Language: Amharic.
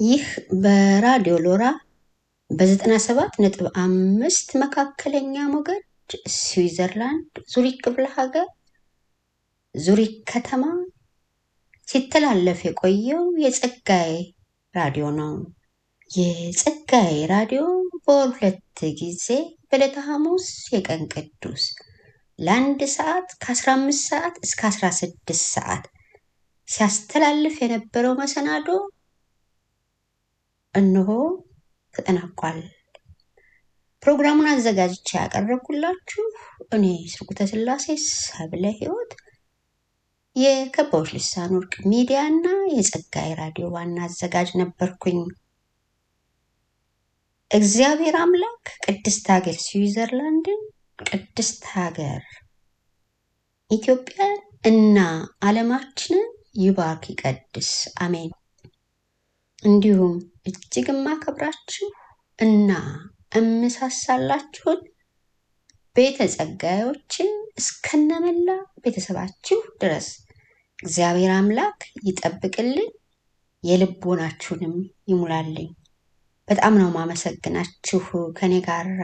ይህ በራዲዮ ሎራ በ97 ነጥብ አምስት መካከለኛ ሞገድ ስዊዘርላንድ ዙሪክ ክፍለ ሀገር ዙሪክ ከተማ ሲተላለፍ የቆየው የጸጋዬ ራዲዮ ነው። የጸጋዬ ራዲዮ በወር ሁለት ጊዜ በዕለተ ሐሙስ የቀን ቅዱስ ለአንድ ሰዓት ከ15 ሰዓት እስከ 16 ሰዓት ሲያስተላልፍ የነበረው መሰናዶ እነሆ ተጠናቋል። ፕሮግራሙን አዘጋጅቼ ያቀረብኩላችሁ እኔ ስርጉተ ስላሴ ሰብለ ሕይወት የከበቦች ልሳን ወርቅ ሚዲያ እና የጸጋዬ ራዲዮ ዋና አዘጋጅ ነበርኩኝ። እግዚአብሔር አምላክ ቅድስት ሀገር ስዊዘርላንድን፣ ቅድስት ሀገር ኢትዮጵያን እና ዓለማችንን ይባርክ ይቀድስ፣ አሜን። እንዲሁም እጅግ የማከብራችሁ እና እምሳሳላችሁን ቤተ ጸጋዮችን እስከነመላ ቤተሰባችሁ ድረስ እግዚአብሔር አምላክ ይጠብቅልኝ፣ የልቦናችሁንም ይሙላልኝ። በጣም ነው ማመሰግናችሁ ከኔ ጋር